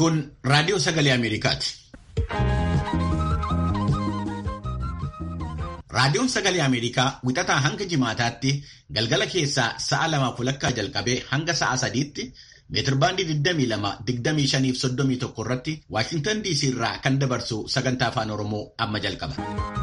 Kun raadiyoo sagalee Ameerikaati. Raadiyoon sagalee Ameerikaa wixataa hanga jimaataatti galgala keessaa sa'a lamaaf walakkaa jalqabee hanga sa'a sadiitti meetirbaandii 22, 25 irratti Waashintan DC irraa kan dabarsu sagantaa afaan Oromoo amma jalqaba.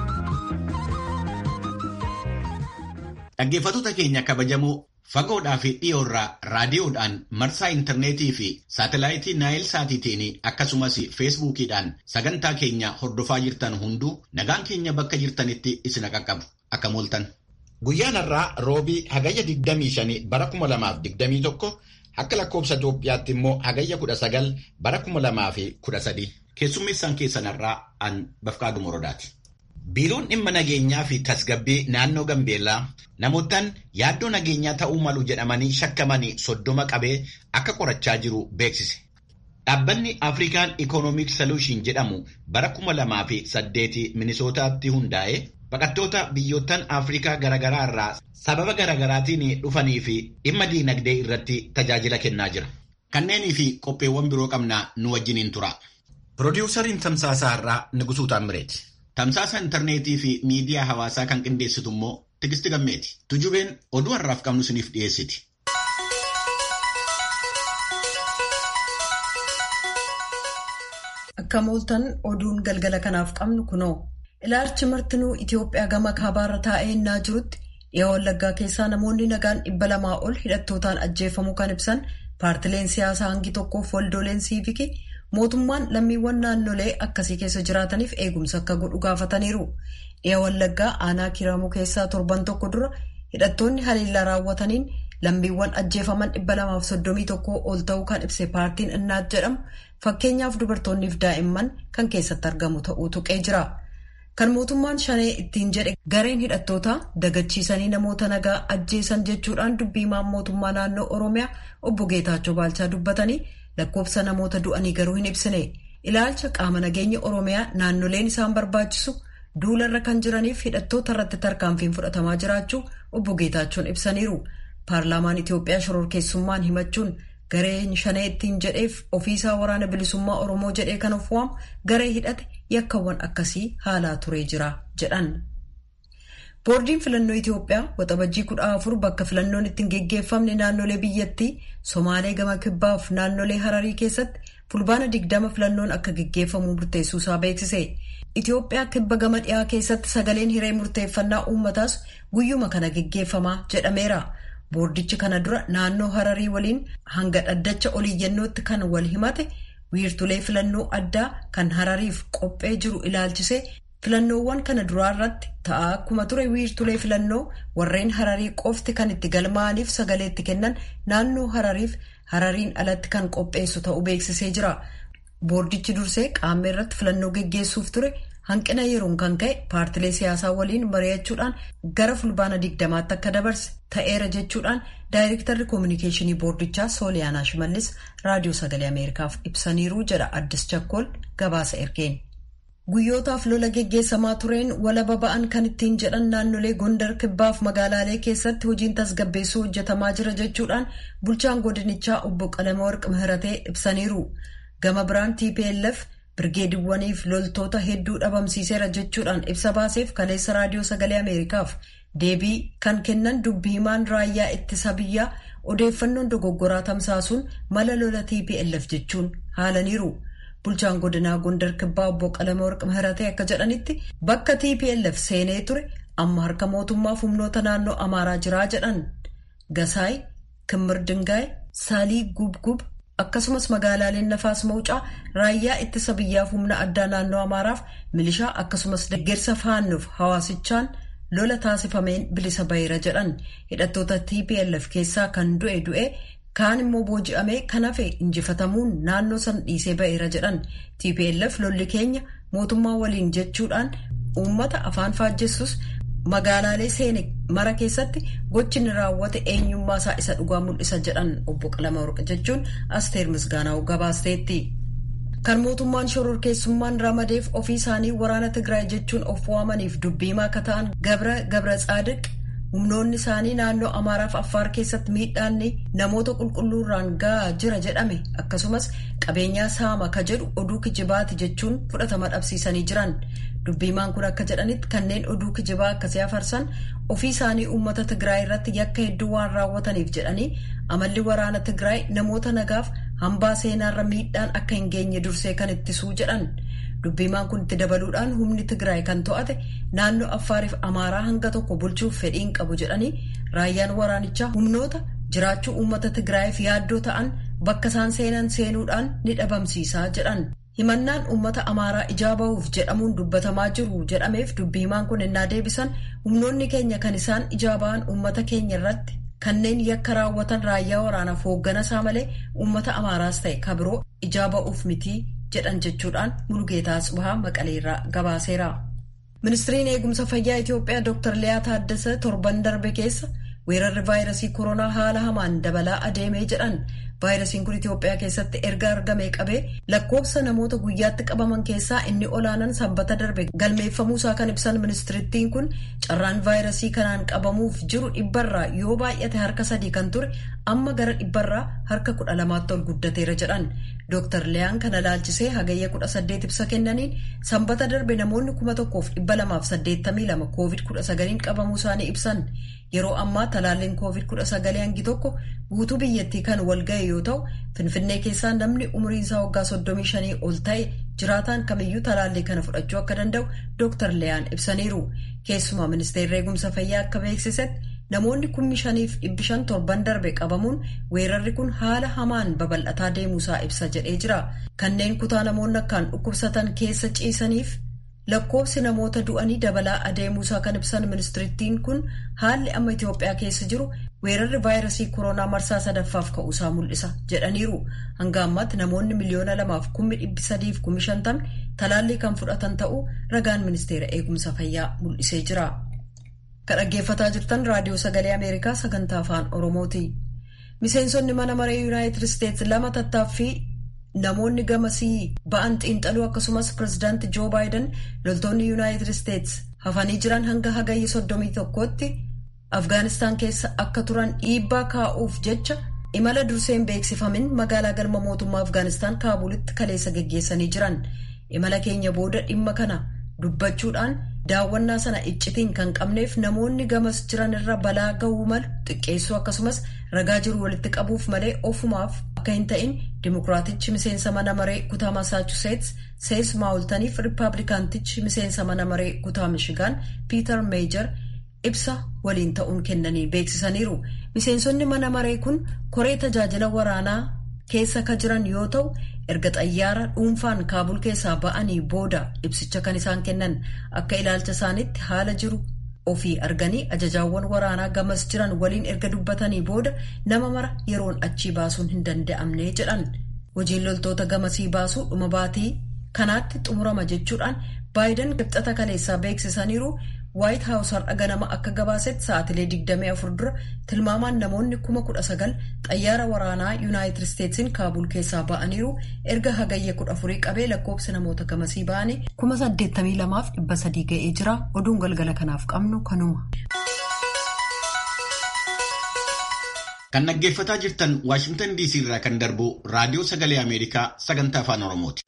Dhaggeeffattoota keenya kabajamoo fagoodhaa fi dhiyoorraa raadiyoodhaan marsaa intarneetii fi saatalaayitii naayil saatiitiin akkasumas feesbuukiidhaan sagantaa keenya hordofaa jirtan hunduu nagaan keenya bakka jirtanitti isin qaqqabu akka mooltan. Guyyaan har'aa roobii hagayya 25 bara 2021 akka lakkoobsa Itoophiyaatti immoo hagayya 19 bara 2013 keessummeessaan keessan har'aa an Bafqaaduu Morodaati. Biiroon dhimma nageenyaa fi tasgabbii naannoo Gambeellaa namootaan yaaddoo nageenyaa ta'uu malu jedhamanii shakkamanii soddoma qabee akka qorachaa jiru beeksise. Dhaabbanni Afrikaan Economic Solution jedhamu bara kuma lamaa fi saddeeti Minisootaatti hundaa'e baqattoota biyyoottan Afrikaa garaagaraa irraa sababa garaagaraatiin dhufanii fi dhimma diinagdee irratti tajaajila kennaa jira. Kanneenii fi qopheewwan biroo qabnaa nu wajjiniin tura. Piroodyuusariin Tamsaasaa irraa Nugusuu Taammireeti. Tamsaasa intarneetii fi miidiyaa hawaasaa kan qindeessitu immoo Tigisti Gammeeti. Tujubeen oduu har'aaf qabnu isiniif dhiyeessiti. Akka mooltan oduun galgala kanaaf qabnu kunoo. Ilaalchi martinuu Itoophiyaa gama kaabaarra taa'ee innaa jirutti dhiyaa wallaggaa keessaa namoonni nagaan dhibba lamaa ol hidhattootaan ajjeefamuu kan ibsan paartileen siyaasaa hangi tokkoof waldoleen siivikii. mootummaan lammiiwwan naannolee akkasii keessa jiraataniif eegumsa akka godhu gaafataniiru dhiya wallaggaa aanaa kiramuu keessaa torban tokko dura hidhattoonni haleellaa raawwataniin lammiiwwan ajjeefaman dhibba lamaaf soddomii tokko ol ta'uu kan ibse paartiin innaat jedhamu fakkeenyaaf dubartoonniif daa'imman kan keessatti argamu ta'uu tuqee jira kan mootummaan shanee ittiin jedhe gareen hidhattootaa dagachiisanii namoota nagaa ajjeesan jechuudhaan dubbiimaan mootummaa naannoo oromiyaa obbo geetaachoo baalchaa dubbatanii. lakkoofsa namoota du'anii garuu hin ibsine ilaalcha qaama nageenya oromiyaa naannoleen isaan barbaachisu duularra kan jiraniif hidhattoota irratti tarkaanfiin fudhatamaa jiraachuu obbo Geetaachoon ibsaniiru paarlaamaan Itoophiyaa shororkeessummaan himachuun gareen shanee ittiin jedheef ofiisaa waraana bilisummaa oromoo jedhee kan of waamu garee hidhate yakkawwan akkasii haalaa turee jira jedhan. boordiin filannoo Itoophiyaa waxabajjii kudha afur bakka filannoon ittiin geggeeffamne naannolee biyyattii somaalee gama kibbaaf naannolee hararii keessatti fulbaana digdama filannoon akka geggeeffamu murteessuusaa beeksise Itoophiyaa kibba gama dhiyaa keessatti sagaleen hiree murteeffannaa uummataas guyyuma kana geggeeffamaa jedhameera boordichi kana dura naannoo hararii waliin hanga dhaddacha oliiyyannootti kan wal himate wiirtulee filannoo addaa kan harariif qophee jiru ilaalchise. filannoowwan kana duraa irratti ta'aa akkuma ture wiirtulee filannoo warreen hararii qofti kan itti galmaa'aniif sagalee itti kennan naannoo harariif harariin alatti kan qopheessu ta'uu beeksisee jira boordichi dursee qaama irratti filannoo geggeessuuf ture hanqina yeroon kan ka'e paartilee siyaasaa waliin mari'achuudhaan gara fulbaana digdamaatti akka dabarse ta'eera jechuudhaan daayirektarri koominikeeshinii boordichaa sooliyaanaa shimallis raadiyoo sagalee ameerikaaf ibsaniiru jedha addis chakkool gabaasa ergeen. guyyootaaf lola geggeessamaa tureen walaba ba'an kan ittiin jedhan naannolee gondar kibbaaf magaalaalee keessatti hojiin tasgabbeessuu hojjetamaa jira jechuudhaan bulchaan godinichaa obbo Qalamawarq Mihiratee ibsaniiru gama biraan TPLF birgeediwwaniif loltoota hedduu dhabamsiiseera jechuudhaan ibsa baaseef kaleessa raadiyoo sagalee ameerikaaf deebii kan kennan dubbii himaan raayyaa ittisa biyyaa odeeffannoon dogoggoraa tamsaasuun mala lola TPLF jechuun haalaniiru. bulchaan godinaa gondar kibbaa obbo Qalamawarq Mihiratee akka jedhanitti bakka TPLF seenee ture amma harka mootummaaf humnoota naannoo Amaaraa jiraa jedhan Gasaay, Kimmir Dingaay, Saalii Gubgub akkasumas magaalaaleen Nafaas Mawucaa raayyaa ittisa biyyaaf humna addaa naannoo Amaaraaf milishaa akkasumas deeggarsa faannoof hawaasichaan lola taasifameen bilisa baheera jedhan hidhattoota TPLF keessaa kan du'e du'e. kaan immoo booji'amee kan hafe injifatamuun naannoo san dhiisee ba'eera jedhan tplf lolli keenya mootummaa waliin jechuudhaan uummata afaan faajjessus magaalaalee seene mara keessatti gochi inni raawwate eenyummaa isaa isa dhugaa mul'isa jedhan obbo Qalamawarq jechuun asteer misgaanaa'u gabaasteetti. kan mootummaan shororkeessummaan ramadeef ofii isaanii waraana tigraay jechuun of waamaniif dubbiimaa akka ta'an gabra gabra tsaadiq humnoonni isaanii naannoo Amaaraaf Affaar keessatti miidhaan namoota qulqulluurraan gahaa jira jedhame akkasumas qabeenyaa saama ka jedhu oduu kijibaati jechuun fudhatama dhabsiisanii jiran. Dubbiimaan kun akka jedhanitti kanneen oduu kijibaa akkasii afarsan ofii isaanii uummata Tigraay irratti yakka hedduu waan raawwataniif jedhanii amalli waraana Tigraay namoota nagaaf hambaa seenaarra miidhaan akka hin geenye dursee kan ittisuu jedhan. Dubbiimaan kun itti dabaluudhaan humni Tigraay kan to'ate naannoo Affaariif Amaaraa hanga tokko bulchuuf fedhiin qabu jedhanii raayyaan waraanichaa humnoota jiraachuu uummata Tigraayiif yaaddoo ta'an bakka isaan seenan seenuudhaan ni dhabamsiisaa jedhan. Himannaan uummata Amaaraa ijaa bahuuf jedhamuun dubbatamaa jiru jedhameef dubbiimaan kun innaa deebisan humnoonni keenya kan isaan ijaa bahan uummata keenya irratti kanneen yakka raawwatan raayyaa waraanaaf hoogganasaa malee uummata Amaaraas ta'e kabiroo ijaa ba'uuf mitii jedhan jechuudhaan Mulugeetaa Tsibahaa Maqaleerraa gabaaseera. Ministiriin eegumsa fayyaa Itoophiyaa Dr. Liyaa Taaddasee torban darbe keessa weerarri vaayirasii koronaa haala hamaan dabalaa adeemee jedhan vaayirasiin kun Itoophiyaa keessatti erga argamee qabee lakkoofsa namoota guyyaatti qabaman keessaa inni olaanan sanbata darbe galmeeffamuusaa kan ibsan ministirittiin kun carraan vaayirasii kanaan qabamuuf jiru dhibbarraa yoo baay'ate harka sadii kan ture amma gara dhibbarraa harka kudha lamaatti ol guddateera jedhan Dr. Liyaan kana laalchisee hagayya kudha saddeet ibsa kennaniin sanbata darbe namoonni kuma tokkoof dhibba lamaaf saddeettamii lama koovid kudha sagaliin qabamuu isaanii ibsan yeroo ammaa talaalliin koovid kudha sagalee hangi tokko guutuu biyyattii kan wal ga'e yoo ta'u finfinnee keessaa namni umriin isaa waggaa soddomii shanii ol ta'e jiraataan kamiyyuu talaallii kana fudhachuu akka danda'u Dr. Liyaan ibsaniiru keessumaa ministeerri eegumsa fayyaa akka beeksisetti namoonni kummi shaniif dhibbi shan torban darbe qabamuun weerarri kun haala hamaan babal'ataa deemuusaa ibsa jedhee jira kanneen kutaa namoonni akkaan dhukkubsatan keessa ciisaniif lakkoofsi namoota du'anii dabalaa adeemuusaa kan ibsan ministirittiin kun haalli amma Itoophiyaa keessa jiru weerarri vaayirasii koronaa marsaa sadaffaaf ka'uusaa mul'isa jedhaniiru hanga ammaatti namoonni miliyoona lamaaf kummi dhibbi sadiif kummi shantamni talaallii kan fudhatan ta'uu ragaan ministeera eegumsa fayyaa mul'isee jira. Kan dhaggeeffataa jirtan raadiyoo sagalee Ameerikaa sagantaa afaan Oromooti. Miseensonni mana maree Yuunaayitid Isteetsi lama tattaaffii namoonni gamasii ba'an xiinxaluu akkasumas pirezidaanti Joo Baayiden loltoonni Yuunaayitid Isteetsi hafanii jiran hanga hagayya soddomii tokkootti Afgaanistaan keessa akka turan dhiibbaa kaa'uuf jecha imala durseen beeksifamin magaalaa galma mootummaa Afgaanistaan Kaabulitti kaleessa geggeessanii jiran. Imala keenya booda dhimma kana dubbachuudhaan daawwannaa sana iccitiin kan qabneef namoonni gamas jiran irra balaa ga'uu malu xiqqeessuu akkasumas ragaa jiru walitti qabuuf malee ofumaaf akka hin ta'in dimokiraatichi miseensa mana maree kutaa masaachuseets sees maawultaniif riippaabilikaantichi miseensa mana maree kutaa mishigaan piiter meejar ibsa waliin ta'uun kennanii beeksisaniiru miseensonni mana maree kun koree tajaajila waraanaa keessa ka jiran yoo ta'u erga xayyaara dhuunfaan kaabul keessaa ba'anii booda ibsicha kan isaan kennan akka ilaalcha isaaniitti haala jiru ofii arganii ajajaawwan waraanaa gamas jiran waliin erga dubbatanii booda nama mara yeroon achii baasuun hin danda'amne jedhan hojiin loltoota gamasii baasuu dhuma baatii kanaatti xumurama jechuudhaan baayiden qibxata kaleessaa beeksisaniiru waayit haawus har'a ganama akka gabaasetti sa'aatilee 24 dura tilmaamaan namoonni 19,000 xayyaara waraanaa yuunaayitid isteetsiin kaabul keessaa ba'aniiru erga hagayya 14 qabee lakkoofsi namoota gamasii ba'anii 82,300 ga'ee jira oduun galgala kanaaf qabnu kanuma. Kan dhaggeeffataa jirtan Waashingtan DC irraa kan darbu raadiyoo sagalee Ameerikaa sagantaa afaan Oromooti.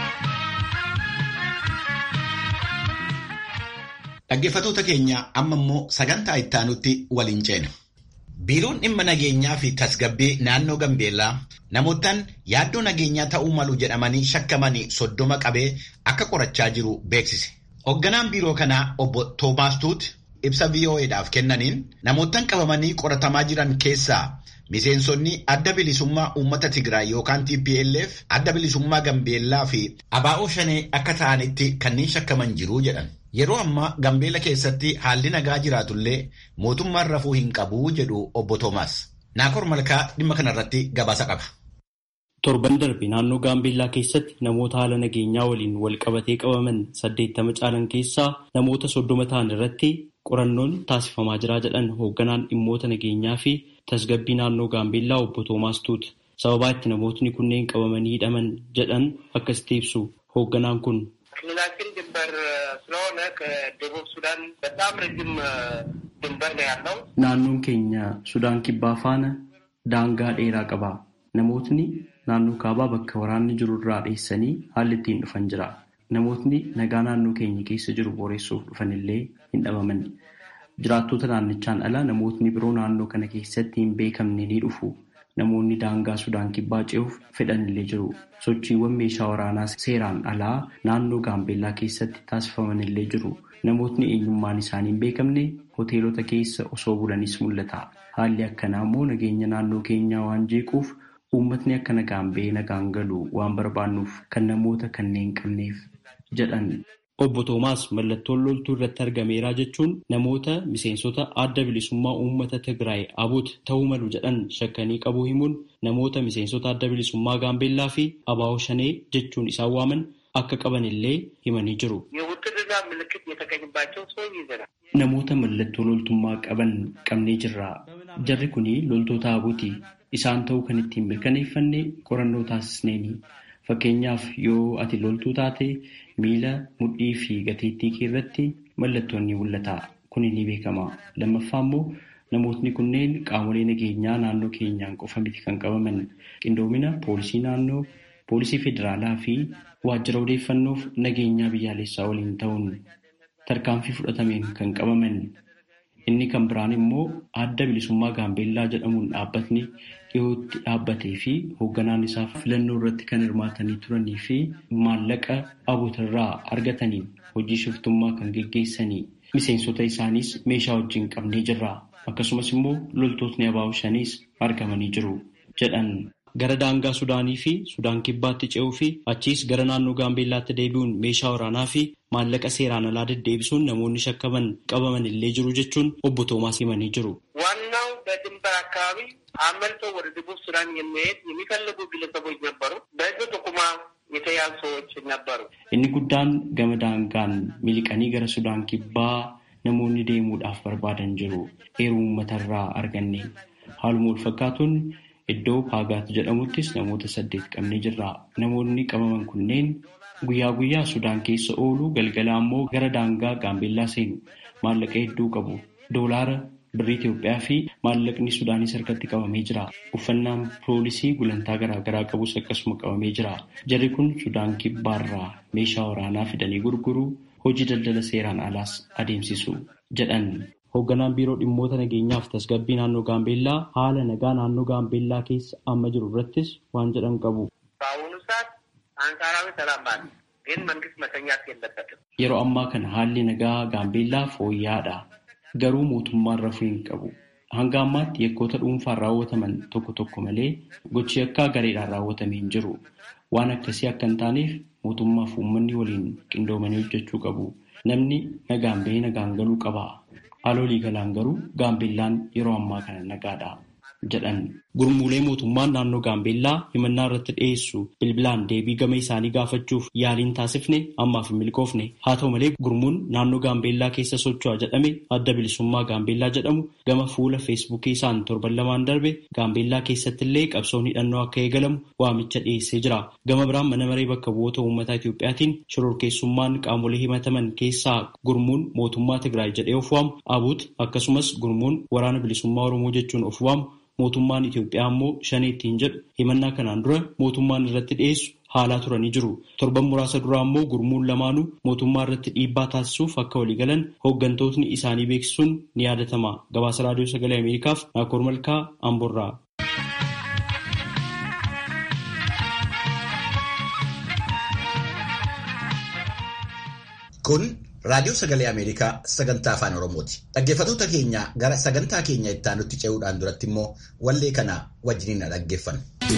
Dhaggeeffatoota keenya amma immoo sagantaa ittaanutti waliin ceena. Biiroon dhimma nageenyaa fi tasgabbii naannoo Gambeellaa namootaan yaaddoo nageenyaa ta'uu malu jedhamanii shakkamanii soddoma qabee akka qorachaa jiru beeksise. Hoogganaan biiroo kanaa obbo Toomaas Tuut ibsa VOA'dhaaf kennaniin namootaan qabamanii qoratamaa jiran keessaa miseensonni adda bilisummaa uummata Tigraay yookaan TPLF adda bilisummaa Gambeellaa fi abaa'oo shanee akka ta'anitti kanneen shakkaman jiru jedhan. Yeroo ammaa Gambeela keessatti haalli nagaa jiraatullee mootummaan rafuu hin qabu jedhu obbo Toomaas. Naakor Malkaa dhimma kanarratti gabaasa qaba. Torban darbe naannoo Gaambeellaa keessatti namoota haala nageenyaa waliin wal qabatee qabaman saddeettama caalan keessaa namoota soddoma ta'an irratti qorannoon taasifamaa jira jedhan hoogganaan dhimmoota nageenyaa fi tasgabbii naannoo Gaambeellaa obbo Toomaas Tuut. Sababaa itti namootni kunneen qabamanii hidhaman jedhan akkasitti ibsu hoogganaan kun. ክልላችን ድንበር ስለሆነ ከደቡብ ሱዳን በጣም ረጅም ድንበር ነው ያለው። Naannoon keenya Sudaan kibbaa faana daangaa dheeraa qaba. Namootni naannoo kaabaa bakka waraanni jiru irraa dheessanii haalli ittiin dhufan jira. Namootni nagaa naannoo keenya keessa jiru boreessuuf dhufan illee hin dhabaman. Jiraattota naannichaan ala namootni biroo naannoo kana keessatti hin beekamne ni dhufu. Namoonni daangaa Sudaan kibbaa ce'uuf fedhan illee jiru. Sochiiwwan meeshaa waraanaa seeraan alaa naannoo Gaambeellaa keessatti taasifaman illee jiru. Namootni eenyummaan isaanii hin beekamne hoteelota keessa osoo bulanis mul'ata. Haalli akkanaa immoo nageenya naannoo keenyaa waan jeequuf uummatni akka nagaan ba'ee nagaan galu waan barbaannuuf kan namoota kanneen qabneef jedhan. Obbo Toomaas mallattoon loltuu irratti argameeraa jechuun namoota miseensota adda bilisummaa uummata Tigraay Abuut ta'uu malu jedhan shakkanii qabuu himuun namoota miseensota adda bilisummaa Gaambeellaa fi Abaawoo Shanee jechuun isaan waaman akka qaban illee himanii jiru. የውትድርና ምልክት የተገኘባቸው ሰው ይዘናል። Namoota mallattoo loltummaa qaban qabnee jirra. Jarri kun loltoota abuuti. Isaan ta'uu kan ittiin mirkaneeffanne qorannoo taasisneeni. Fakkeenyaaf yoo ati loltuu taate miila, mudhii fi gateettii kee irratti mallattoon ni mul'ata. Kun ni beekama. Lammaffaa immoo namootni kunneen qaamolee nageenyaa naannoo keenyaan qofa miti kan qabaman. Qindoomina poolisii naannoo, poolisii federaalaa fi waajjira odeeffannoof nageenyaa biyyaalessaa waliin ta'uun tarkaanfii fudhatameen kan qabaman. Inni kan biraan immoo adda bilisummaa gaambeellaa jedhamuun dhaabbatni dhiyootti dhaabbatee fi hoogganaan isaa filannoo irratti kan hirmaatanii turanii fi maallaqa abootarraa argataniin hojii shiftummaa kan geggeessanii miseensota isaaniis meeshaa wajjin qabnee jirra. Akkasumas immoo loltootni abaa'oo shaniis argamanii jiru jedhan. Gara daangaa Sudaanii fi Sudaan kibbaatti ce'uu fi achiis gara naannoo Gaambeellaatti deebi'uun meeshaa waraanaa fi maallaqa seeraan alaa deddeebisuun namoonni shakkaman qabaman illee jiru jechuun obbo Toomaas himanii jiru. ዋናው በድንበር አካባቢ አመልጠው ወደ ደቡብ ሱዳን የሚሄድ የሚፈልጉ ግለሰቦች ነበሩ። በህዝብ ጥቁማ የተያዙ ሰዎች ነበሩ። Inni guddaan gama daangaan miliqanii gara Sudaan kibbaa namoonni deemuudhaaf barbaadan jiru. Eeruu uummatarraa arganne. Haaluma wal fakkaatuun iddoo Paagaat jedhamuttis namoota saddeet qabnee jirra. Namoonni qabaman kunneen guyyaa guyyaa Sudaan keessa oolu galgala ammoo gara daangaa Gaambeellaa seenu. Maallaqa hedduu qabu. Doolaara birrii Itoophiyaa fi maallaqni Sudaanis harkatti qabamee jira. Uffannaan poolisii gulantaa garaagaraa qabus akkasuma qabamee jira. Jarri kun Sudaan kibbaarraa meeshaa waraanaa fidanii gurguruu hojii daldala seeraan alaas adeemsisu jedhan. Hoogganaan biiroo dhimmoota nageenyaaf tasgabbii naannoo Gaambeellaa haala nagaa naannoo Gaambeellaa keessa amma jiru irrattis waan jedhan qabu. በአሁኑ ሰዓት አንጻራዊ ሰላም አለ፣ ግን መንግስት መተኛት የለበትም። Yeroo ammaa kana haalli nagaa Gaambeellaa fooyya'aadha. Garuu mootummaan rafuu hin qabu. Hanga ammaatti yakkoota dhuunfaan raawwataman tokko tokko malee gochi akka gareedhaan raawwatamee hin jiru. Waan akkasii akka hin taaneef mootummaa fi uummanni waliin qindoomanii hojjechuu qabu. Namni nagaan bahee nagaan galuu qaba. Haalolii galaan garuu Gaambeellaan yeroo ammaa kana nagaadha jedhan. Gurmuulee mootummaan naannoo Gaambeellaa himannaa irratti dhiyeessu bilbilaan deebii gama isaanii gaafachuuf yaaliin taasifne ammaaf hin milkoofne. Haa ta'u malee gurmuun naannoo Gaambeellaa keessa socho'a jedhame adda bilisummaa Gaambeellaa jedhamu gama fuula feesbuukii isaan torban lamaan darbe Gaambeellaa keessatti illee qabsoon hidhannoo akka eegalamu waamicha dhiyeessee jira. Gama biraan mana maree bakka bu'oota uummataa Itiyoophiyaatiin shororkeessummaan qaamolee himataman keessaa gurmuun mootummaa Tigraay jedhee of waamu Abuut akkasumas gurmuun waraana bilisummaa Oromoo jechuun of waamu mootummaan Itoophiyaa immoo shanee ittiin jedhu himannaa kanaan dura mootummaan irratti dhiyeessu haalaa turanii jiru. Torban muraasa duraa immoo gurmuun lamaanuu mootummaa irratti dhiibbaa taasisuuf akka waliigalan hooggantootni isaanii beeksisuun ni yaadatama. Gabaasa Raadiyoo Sagalee Ameerikaaf Naakoor Malkaa Amborraa. Kun raadiyoo sagalee Ameerikaa sagantaa afaan Oromooti. Dhaggeeffattoota keenya gara sagantaa keenya itti aanutti ce'uudhaan duratti immoo wallee kana wajjiniin dhaggeeffanna.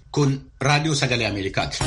Kun raadiyoo sagalee Ameerikaati.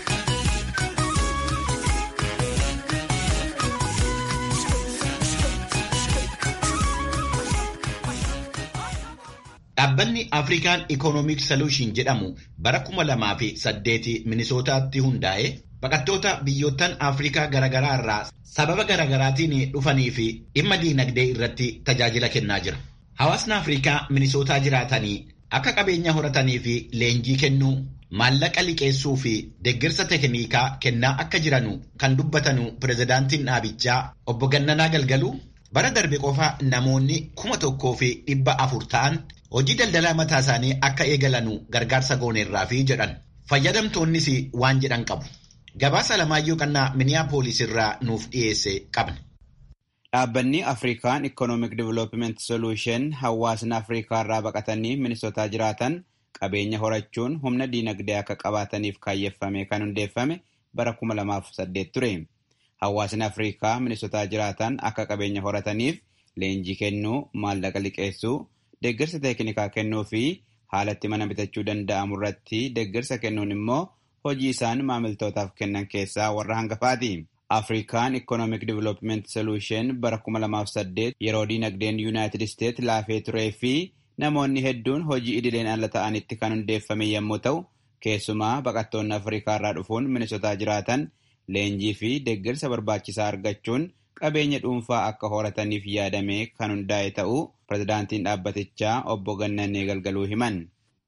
Dhaabbanni Afrikaan Economic Solution jedhamu bara kuma lamaa fi saddeeti Minisootaatti hundaa'e baqattoota biyyoottan Afrikaa garaagaraa irraa sababa garaagaraatiin dhufanii fi dhimma diinagdee irratti tajaajila kennaa jira. Hawaasni Afrikaa Minisootaa jiraatanii akka qabeenya horatanii fi leenjii kennuu, maallaqa liqeessuu fi deeggarsa teeknikaa kennaa akka jiranu kan dubbatanu pirezidaantiin dhaabichaa obbo Gannanaa Galgaluu bara darbe qofa namoonni kuma tokkoo fi dhibba afur ta'an hojii daldalaa mataa isaanii akka eegalanu gargaarsa gooneerraa fi jedhan fayyadamtoonnis waan jedhan qabu. Gabaasa Alamaayyoo Qannaa Miniyaapolis irraa nuuf dhiyeesse qabna. Dhaabbanni Afrikaan Economic Development Solution hawaasni Afrikaa irraa baqatanii Minisootaa jiraatan qabeenya horachuun humna diinagdee akka qabaataniif kaayyeffame kan hundeeffame bara 2008 ture. Hawaasni Afrikaa Minisootaa jiraatan akka qabeenya horataniif leenjii kennuu, maallaqa liqeessuu, deeggarsa teeknikaa kennuu fi haalatti mana bitachuu danda'amu irratti deeggarsa kennuun immoo hojii isaan maamiltootaaf kennan keessaa warra hangafaati. Afrikaan Economic Development Solution bara 2008 yeroo diinagdeen Yuunaayitid Isteet laafee turee fi namoonni hedduun hojii idileen ala ta'anitti kan hundeeffame yommuu ta'u, keessumaa baqattoonni Afrikaa irraa dhufuun Minisootaa jiraatan leenjii fi deeggarsa barbaachisaa argachuun qabeenya dhuunfaa akka horataniif yaadamee kan hundaa'e ta'uu pirezidaantiin dhaabbatichaa obbo Gannanee Galgaluu himan.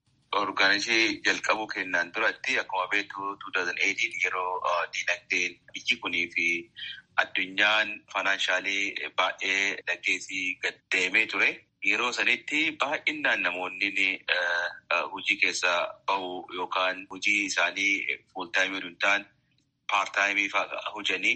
Orgaanizii jalqabuu kennaan duratti akkuma beektu 2018 yeroo diinagdeen biyyi kunii fi addunyaan faayinaanshaali baay'ee dhaggeessii gad deemee ture. Yeroo sanitti baay'inaan namoonni hojii keessa bahu yookaan hojii isaanii fuultaayimii hin taane paartaayimii hojanii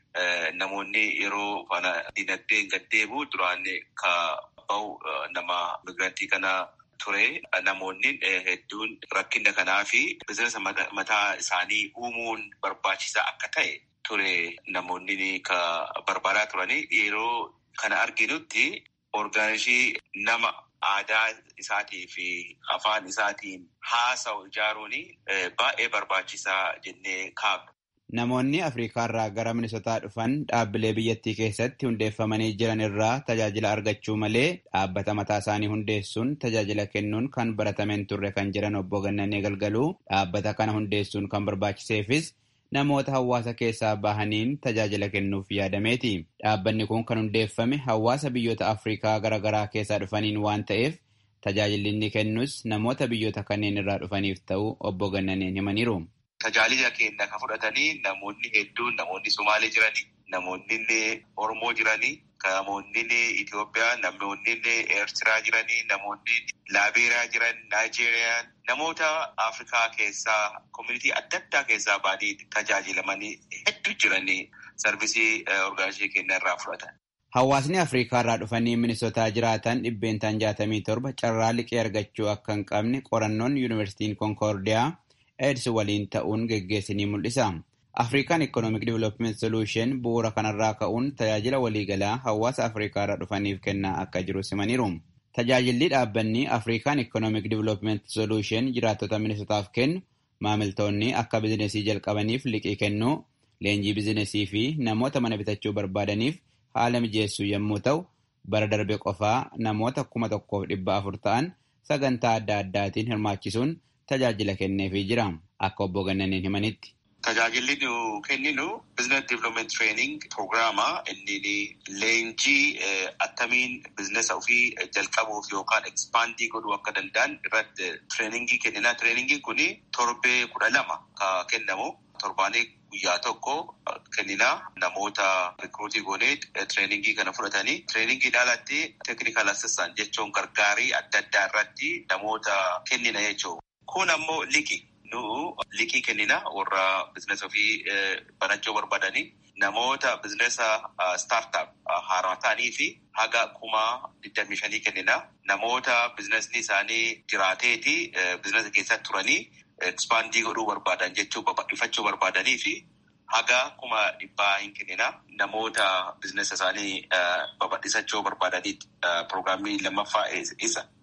namoonni yeroo diinagdeen gad deebi'u duraan ka bahu nama migirantii kana ture. Namoonni hedduun rakkina kanaa fi bizinesa mataa isaanii uumuun barbaachisaa akka ta'e ture namoonni ka barbaadaa turanii yeroo kana arginutti orgaanizii nama aadaa isaatii fi afaan isaatiin haasa'u ijaaruun baay'ee barbaachisaa jennee kaabna. Namoonni Afrikaa irraa gara Minisootaa dhufan dhaabbilee biyyattii keessatti hundeeffamanii jiran irraa tajaajila argachuu malee dhaabbata mataa isaanii hundeessuun tajaajila kennuun kan baratameen turre kan jiran obbo Gannanee Galgaluu dhaabbata kana hundeessuun kan barbaachiseefis namoota hawaasa keessaa bahaniin tajaajila kennuuf yaadameeti. Dhaabbanni kun kan hundeeffame hawaasa biyyoota Afrikaa garaagaraa keessaa dhufaniin waan ta'eef tajaajilli inni kennus namoota biyyoota kanneen irraa dhufaniif ta'uu obbo Gannaneen himaniiru. Tajaajila keenya kan fudhatanii namoonni hedduun namoonni Somaalee jiranii, namoonni illee Oromoo jiranii, namoonni illee Itoophiyaa, namoonni illee Eertiraa jiranii, namoonni Laabeeriyaa jiran, Naayijeeriyaan, namoota Afrikaa keessaa, koominitii adda addaa keessaa baanii tajaajilamanii hedduu jiranii sarvisii orgaanizii keenya irraa fudhatan. Hawaasni Afrikaa irraa dhufanii Minisootaa jiraatan dhibbeentaan jaatamii torba carraa liqii argachuu akka hin qabne qorannoon Yuunivarsiitiin Konkoordiyaa AIDS waliin ta'uun geggeessinii mul'isa. Afrikaan Economic Development Solution bu'uura kanarraa ka'uun tajaajila waliigalaa hawaasa Afrikaa irraa dhufaniif kennaa akka jiru simaniiru. Tajaajilli dhaabbanni Afrikaan Economic Development Solution jiraattota Minisootaaf kennu maamiltoonni akka bizinesii jalqabaniif liqii kennuu, leenjii bizinesii fi namoota mana bitachuu barbaadaniif haala mijeessuu yommuu ta'u, bara darbe qofaa namoota kuma tokkoof dhibba afur ta'an sagantaa adda addaatiin hirmaachisuun tajaajila kenneefii jira. Akka obbo Gannaneen himanitti. Tajaajilli nu kenninu Business Development Training Programmaa inni leenjii attamiin bizinesa ofii jalqabuuf yookaan ekspandii godhuu akka danda'an irratti tireeningii kennina. Tireeningiin kun torbee kudha lama kan kennamu. Torbaanii guyyaa tokko kennina namoota rikruutii goonee tireeningii kana fudhatanii tireeningii alatti teeknikal assistant jechuun gargaarii adda addaa irratti namoota kennina jechuudha. Kun ammoo liqii. Nu liqii kennina warra bizinesa ofii banachuu barbaadanii namoota bizinesa staartaap haaraa ta'anii fi haga kuma digdamii shanii kennina. Namoota bizinesni isaanii jiraateeti bizinesa keessatti turanii ekspandii godhuu barbaadan jechuu babal'ifachuu barbaadanii fi haga kuma dhibbaa hin kennina. Namoota bizinesa isaanii babal'isachuu barbaadanii pirogiraamii lammaffaa isa.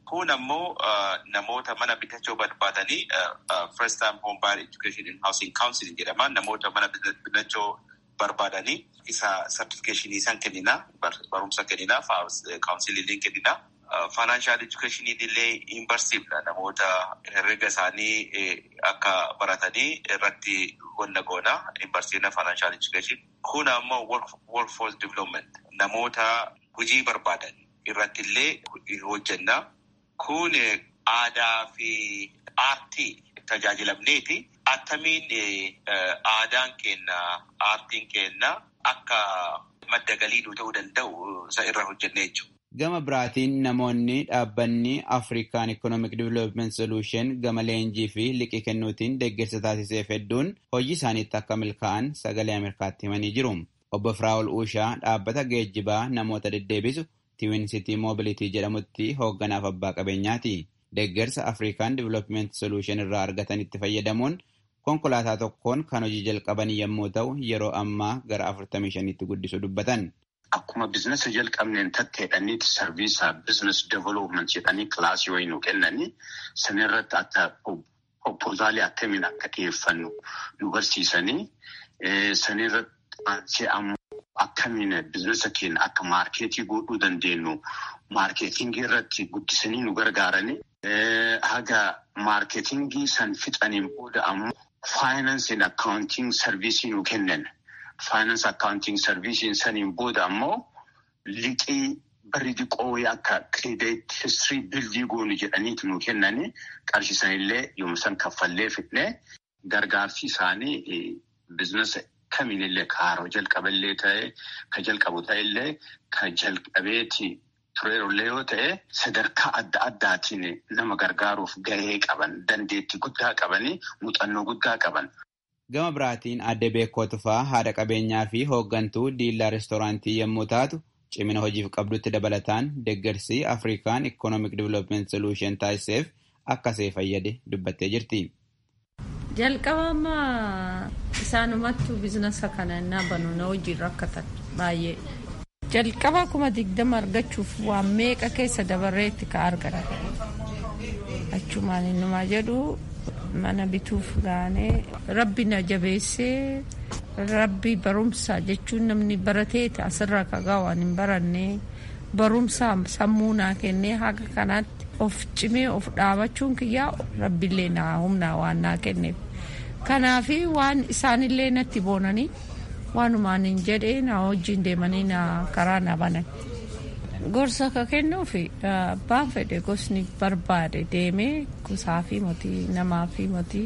Kun ammoo namoota mana bitachuu barbaadanii first time home buyer education and housing counseling jedhama. Namoota mana bitachuu barbaadanii isa certificationii isaan kennina barumsa kennina kaawunsiliin kennina. Financial education illee hin barsiifna namoota herrega isaanii akka baratanii irratti wanna goona hin barsiifna financial education. Kun ammoo workforce development namoota hojii barbaadan irratti illee hojjenna. Kun aadaa fi aartii tajaajilamneeti. Attamiin aadaan kenna aartiin kenna akka madda galii nu ta'uu danda'u isa irra hojjennee jechuudha. Gama biraatiin namoonni dhaabbanni Afrikaan Economic Development Solution gama leenjii fi liqii kennuutiin deeggarsa taasiseef hedduun hojii isaaniitti akka milkaa'an sagalee Ameerikaatti himanii jiru. Obbo Firaa'ol Uushaa dhaabbata geejjibaa namoota deddeebisu Twin City Mobility jedhamutti hoogganaaf abbaa qabeenyaati. Deeggarsa Afrikaan Development Solution irraa argatanitti fayyadamuun konkolaataa tokkoon kan hojii jalqaban yommuu ta'u yeroo ammaa gara 45tti guddisuu dubbatan. Akkuma biizinasa jalqabneen tatteedhaniiti sarviisaa biizinas development jedhanii kilaasii wayii nu kennanii sanirratti akka proposaalii akkamiin akka dhiyeeffannu nu barsiisanii sanirratti aansee ammoo akkamiin biizinasa keenya akka maarkeetii godhuu dandeenyu maarkeetingii irratti guddisanii nu gargaaranii haga maarkeetingii san fixaniin booda ammoo faayinansii and akkaawuntiin sarviisii nu kennan. Faayinaans akkaawuntiin sarviisiin saniin booda ammoo liqii barri diqoo akka kireedit histirii bildii goonu jedhaniitu nu kennanii qarshisanillee yoomsan kaffallee fidnee gargaarsi isaanii biizinasa kamiinillee kaaroo jalqaballee ta'e ka jalqabu ta'ellee ka jalqabeeti tureerullee yoo ta'e sadarkaa adda addaatiin nama gargaaruuf gahee qaban dandeettii guddaa qabanii muuxannoo guddaa qaban. Gama biraatiin adde beekoo tufaa haadha qabeenyaa fi hooggantuu diillaa reestooraantii yommuu taatu cimina hojiif qabdutti dabalataan deeggarsi Afrikaan Economic Development Solution taasiseef akka see fayyade dubbattee jirti. Jalqabama isaanumattuu biizinasa kana innaa banu na hojiin rakkatan baay'ee. Jalqaba kuma digdama argachuuf waan meeqa keessa dabarreetti ka argata. Achumaan innumaa jedhu mana bituuf gaanee rabbi na jabeessee rabbi barumsa jechuun namni barateeti asirra kagaa waan hin baranne barumsa sammuu naa kennee haga kanaatti of cimee of dhaabachuun kiyyaa rabbillee naa humnaa waan naa kenneef kanaafi waan isaanillee natti boonanii waanumaan hin jedhee na wajjin deemanii na karaa na banan. gorsa ka kennuufi abbaan fedhe gosni barbaade deemee gosaa fi motii namaa fi motii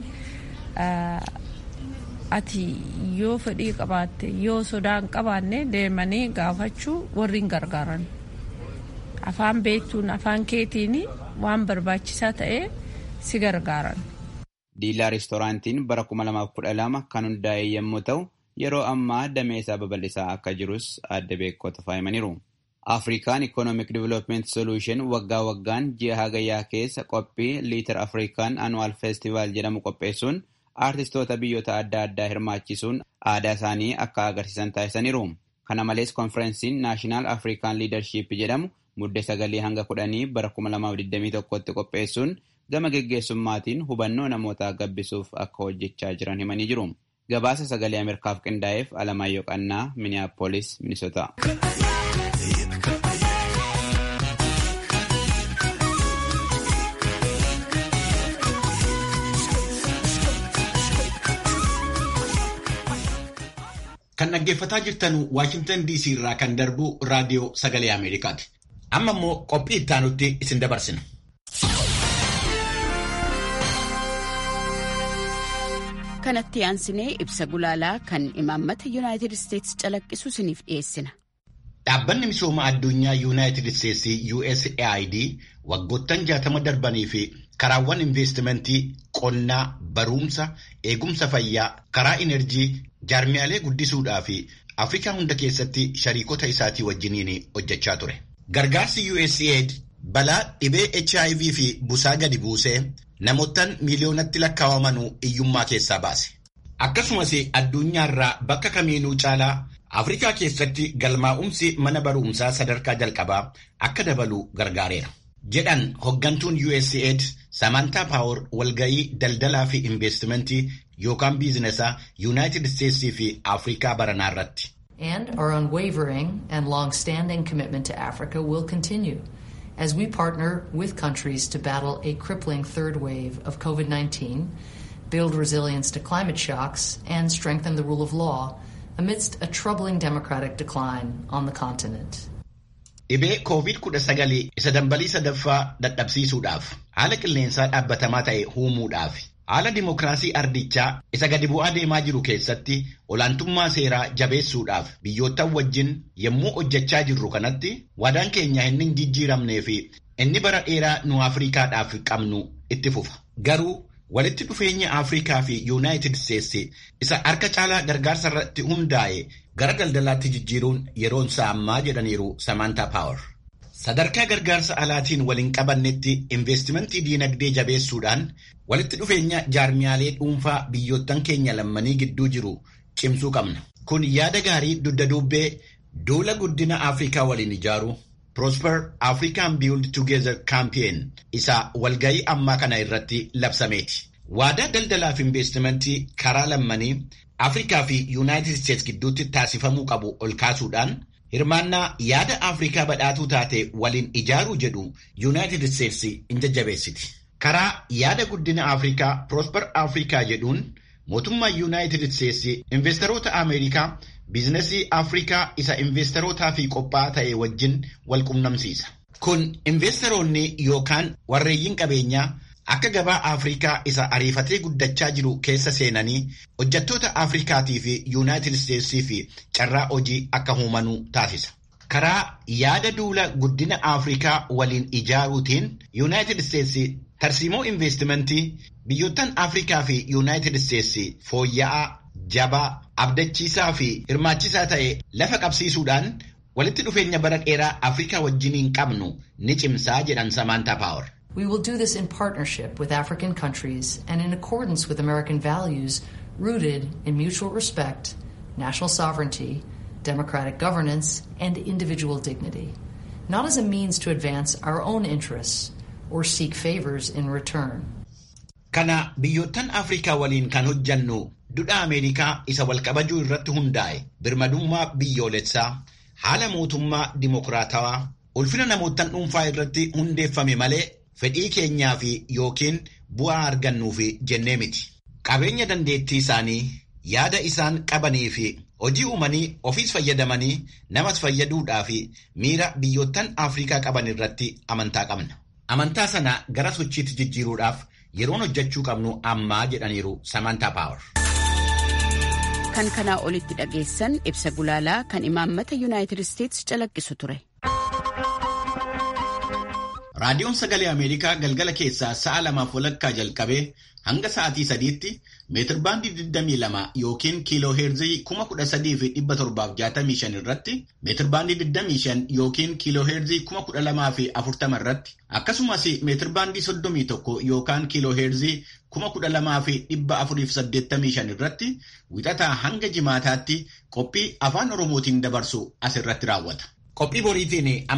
ati yoo fedhii qabaatte yoo sodaan qabaanne deemanii gaafachuu warri hin gargaaran afaan beektuun afaan keetiin waan barbaachisaa ta'e si gargaaran. Diilaa reestooraantiin bara 2012 kan hundaa'e yommuu ta'u yeroo ammaa dameesaa babal'isaa akka jirus adda beekota faayimaniiru. Afrikaan Economic Development Solution waggaa waggaan ji'a hagayyaa keessa qophii liitar Afrikaan Annual Festival jedhamu qopheessuun aartistoota biyyoota adda addaa hirmaachisuun aadaa isaanii akka agarsiisan taasisaniiru. Kana malees konferensiin Naashinaal Afrikaan Liidarship jedhamu muddee sagalii hanga kudhanii bara 2021tti qopheessuun gama geggeessummaatiin hubannoo namootaa gabbisuuf akka hojjechaa jiran himanii jiru. Gabaasa sagalee Ameerikaaf qindaa'eef Alamaayyoo Qannaa, Minneapolis, Minnesota. Kan dhaggeeffataa jirtan Waashingtan DC irraa kan darbu raadiyoo sagalee Ameerikaati. Amma immoo qophii ittaanutti isin dabarsina. Kanatti aansinee ibsa gulaalaa kan imaammata Yuunaayitid Isteetsi calaqqisu isiniif dhiyeessina. Dhaabbanni misooma addunyaa Yuunaayitid Isteetsi USAID waggoottan jaatama darbanii fi karaawwan investimentii qonnaa, barumsa, eegumsa fayyaa, karaa inerjii, jaarmiyaalee guddisuudhaa fi Afrikaa hunda keessatti shariikota isaatii wajjiniin hojjechaa ture. Gargaarsi USAID balaa dhibee HIV fi busaa gadi buusee namoottan miiliyoonatti lakkaawamanu hiyyummaa keessaa baase. Akkasumas addunyaarraa bakka kamiinuu caalaa Afrikaa keessatti galmaa'umsi mana barumsaa sadarkaa jalqabaa akka dabalu gargaareera. jedhan hoggantuun USAID Samantaa Paawer walgayii daldalaa fi investimentii yookaan biizinesaa Yuunaayitid Isteetsii fi Afrikaa baranaa irratti. And our unwavering and long-standing commitment to Africa will continue as we partner with countries to battle a crippling third wave of COVID-19, build resilience to climate shocks, and strengthen the rule of law amidst a troubling democratic decline on the continent. Dhibee COVID-19 isa dambalii sadaffaa dadhabsiisuudhaaf haala qilleensaa dhaabbatamaa ta'e uumuudhaaf haala dimokiraasii ardichaa isa gadi bu'aa deemaa jiru keessatti olaantummaa seeraa jabeessuudhaaf biyyoottan wajjin yommuu hojjechaa jirru kanatti waadaan keenya inni hin jijjiiramnee fi inni bara dheeraa nu Afrikaadhaaf qabnu itti fufa. Garuu walitti dhufeenya Afrikaa fi Yuunaayitid Isteetsi isa harka caalaa gargaarsa irratti hundaa'e gara daldalaatti jijjiiruun yeroon isaa ammaa jedhaniiru Samantaa Paawer. Sadarkaa gargaarsa alaatiin waliin qabannetti investimentii diinagdee jabeessuudhaan walitti dhufeenya jaarmiyaalee dhuunfaa biyyoottan keenya lammanii gidduu jiru cimsuu qabna. Kun yaada gaarii dugda duubbee duula guddina Afrikaa waliin ijaaru Prosper African Build Together Campaign isa walgayii ammaa kana irratti labsameeti. Waadaa daldalaa fi investimentii karaa lammanii Afrikaa fi Yuunaayitid Isteets gidduutti taasifamuu qabu ol kaasuudhaan hirmaannaa yaada Afrikaa badhaatuu taate waliin ijaaruu jedhu Yuunaayitid Isteets in jajjabeessiti. Karaa yaada guddina Afrikaa Prosper Afrikaa jedhuun mootummaa Yuunaayitid Isteets investoroota Ameerikaa biizinasii Afrikaa isa investorootaa fi qophaa'aa ta'e wajjin wal qunnamsiisa. Kun investoroonni yookaan warreeyyiin qabeenyaa akka gabaa Afrikaa isa ariifatee guddachaa jiru keessa seenanii hojjettoota Afrikaatii fi Yuunaayitid Isteetsii fi carraa hojii akka uumanuu taasisa. Karaa yaada duula guddina Afrikaa waliin ijaaruutiin Yuunaayitid Isteetsi tarsiimoo investimentii biyyoottan Afrikaa fi Yuunaayitid Isteetsi fooyya'aa, jabaa, abdachiisaa fi hirmaachisaa ta'e lafa qabsiisuudhaan walitti dhufeenya bara dheeraa Afrikaa wajjiniin qabnu ni cimsaa jedhan Samantaa Paawer. We will do this in partnership with African countries and in accordance with American values rooted in mutual respect, national sovereignty, democratic governance, and individual dignity, not as a means to advance our own interests or seek favors in return. Kana biyyoottan Afrikaa waliin kan hojjannu dudhaa Ameerikaa isa walqabajuu irratti hundaa'e birmadummaa biyyoolessaa haala mootummaa dimokiraatawaa ulfina namoottan dhuunfaa irratti hundeeffame malee fedhii keenyaa fi yookiin bu'aa argannuuf jennee miti. Qabeenya dandeettii isaanii yaada isaan qabanii fi hojii uumanii ofiis fayyadamanii namas fayyaduudhaa fi miira biyyoottan Afrikaa qaban irratti amantaa qabna. Amantaa sana gara sochiitti jijjiiruudhaaf yeroon hojjechuu qabnu ammaa jedhaniiru Samantaa Paawer. Kan kanaa olitti dhageessan ibsa gulaalaa kan imaammata Yuunaayitid Isteets calaqqisu ture. Raadiyoon Sagalee Ameerikaa galgala keessaa sa'a lamaaf walakkaa jalqabee hanga sa'aatii sadiitti meetirbaandii 22 yookiin kiiloo heerzii 13,765 irratti meetirbaandii 25 yookiin kiiloo heerzii 12,040 irratti akkasumas meetirbaandii 31 yookaan kiiloo heerzii 12,485 irratti wixataa hanga jimaataatti qophii afaan Oromootiin dabarsu asirratti raawwata. Qophii boriitiin